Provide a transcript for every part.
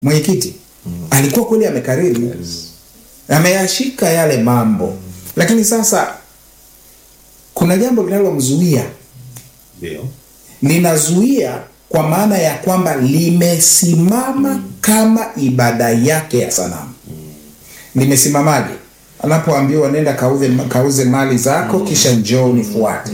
mwenyekiti alikuwa kweli amekariri ameyashika yale mambo lakini sasa kuna jambo linalomzuia Ndio. linazuia kwa maana ya kwamba limesimama kama ibada yake ya sanamu limesimamaje anapoambiwa nenda kauze, kauze mali zako kisha njoo unifuate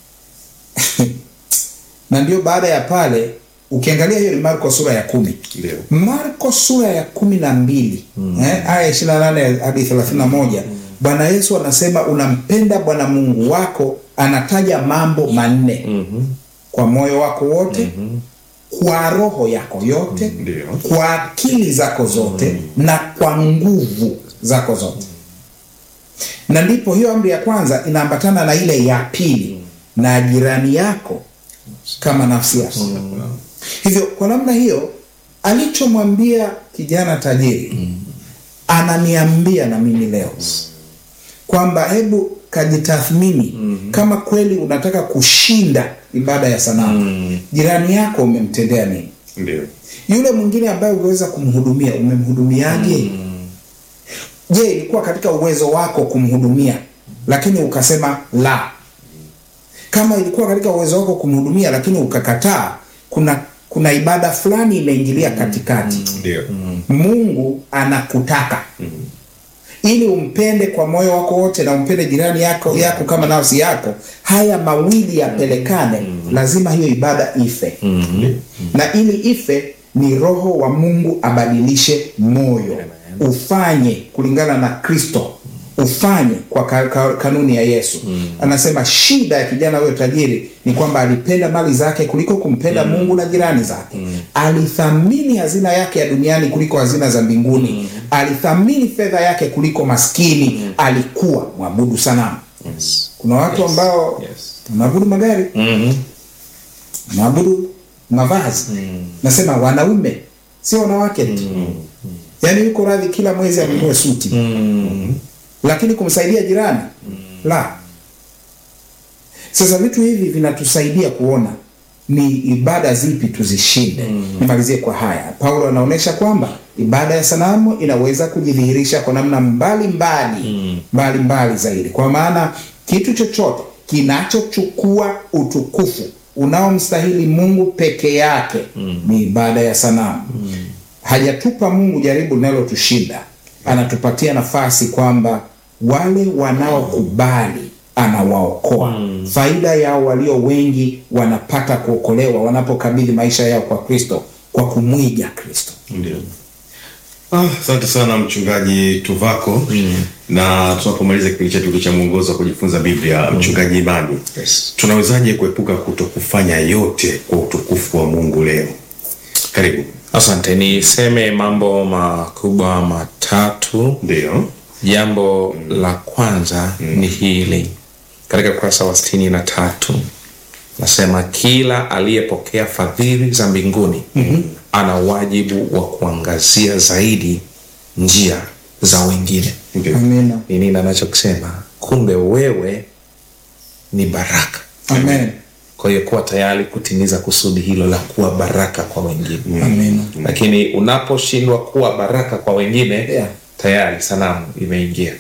na ndio baada ya pale ukiangalia hiyo ni marko sura ya kumi Ndio. marko sura ya kumi na mbili eh, aya ishiri na nane hadi thelathini na moja bwana yesu anasema unampenda bwana mungu wako anataja mambo manne kwa moyo wako wote kwa roho yako yote Ndio. kwa akili zako zote na kwa nguvu zako zote na ndipo hiyo amri ya kwanza inaambatana na ile ya pili na jirani yako kama nafsi yako hivyo kwa namna hiyo alichomwambia kijana tajiri ananiambia na mimi leo kwamba hebu kajitathmini kama kweli unataka kushinda ibada ya sanamu jirani yako umemtendea nini Ndio. yule mwingine ambaye ungeweza kumhudumia umemhudumiaje je ilikuwa katika uwezo wako kumhudumia lakini ukasema la kama ilikuwa katika uwezo wako kumhudumia lakini ukakataa kuna kuna ibada fulani imeingilia katikati Ndio. mungu anakutaka ili umpende kwa moyo wako wote na umpende jirani yako yako kama nafsi yako haya mawili yapelekane lazima hiyo ibada ife na ili ife ni roho wa mungu abadilishe moyo ufanye kulingana na kristo ufanye kwa ka, ka, kanuni ya yesu anasema shida ya kijana huyo tajiri ni kwamba alipenda mali zake kuliko kumpenda mungu na jirani zake alithamini hazina yake ya duniani kuliko hazina za mbinguni alithamini fedha yake kuliko maskini alikuwa mwabudu sanamu Yes. kuna watu ambao Yes. wanaabudu magari wanaabudu mavazi nasema wanaume sio wanawake tu yaani yuko radhi kila mwezi anunue suti lakini kumsaidia jirani la sasa vitu hivi vinatusaidia kuona ni ibada zipi tuzishinde nimalizie kwa haya paulo anaonyesha kwamba ibada ya sanamu inaweza kujidhihirisha kwa namna mbalimbali mbalimbali zaidi kwa maana kitu chochote kinachochukua utukufu unaomstahili mungu peke yake ni ibada ya sanamu hajatupa mungu jaribu linalotushinda anatupatia nafasi kwamba wale wanaokubali anawaokoa faida yao walio wengi wanapata kuokolewa wanapokabidhi maisha yao kwa kristo kwa kumwiga kristo Ndio. Ah, asante sana mchungaji Tuvako na tunapomaliza kipindi chetu cha mwongozo wa kujifunza Biblia mchungaji Imani Yes. tunawezaje kuepuka kuto kufanya yote kwa utukufu wa Mungu leo karibu asante niseme mambo makubwa matatu ndio jambo la kwanza ni hili katika ukurasa wa sitini na tatu nasema kila aliyepokea fadhili za mbinguni ana wajibu wa kuangazia zaidi njia za wengine ndio amina ni nini anachokisema kumbe wewe ni baraka amen kwa hiyo kuwa tayari kutimiza kusudi hilo la kuwa baraka kwa wengine amina lakini unaposhindwa kuwa baraka kwa wengine Yeah. tayari sanamu imeingia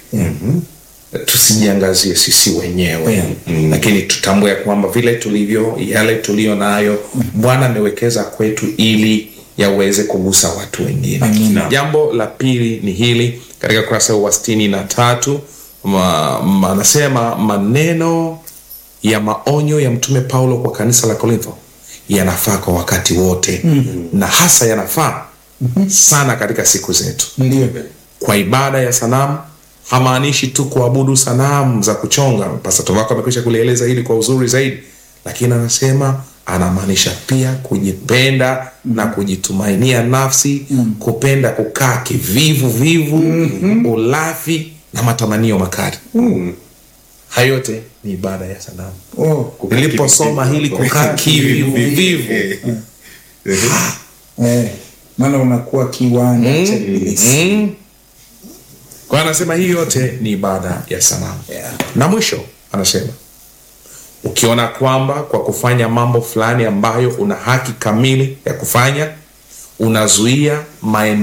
tusijiangazie sisi wenyewe Yeah. lakini tutambue ya kwamba vile tulivyo yale tuliyo nayo bwana amewekeza kwetu ili yaweze kugusa watu wengine Amina. jambo la pili ni hili katika kurasa wa sitini na tatu ma, ma, anasema maneno ya maonyo ya mtume paulo kwa kanisa la korintho yanafaa kwa wakati wote mm-hmm. na hasa yanafaa mm-hmm. sana katika siku zetu ndio kwa ibada ya sanamu hamaanishi tu kuabudu sanamu za kuchonga pasato wako amekwisha kulieleza hili kwa uzuri zaidi lakini anasema anamaanisha pia kujipenda na kujitumainia nafsi kupenda kukaa kivivu vivu ulafi na matamanio makali hayo yote ni ibada ya sanamu oh. niliposoma hili kukaa kivivu vivu eh. maana unakuwa kiwanja cha ibilisi mm. kwa hiyo anasema hii yote ni ibada ya sanamu Yeah. na mwisho anasema ukiona kwamba kwa kufanya mambo fulani ambayo una haki kamili ya kufanya unazuia maendeleo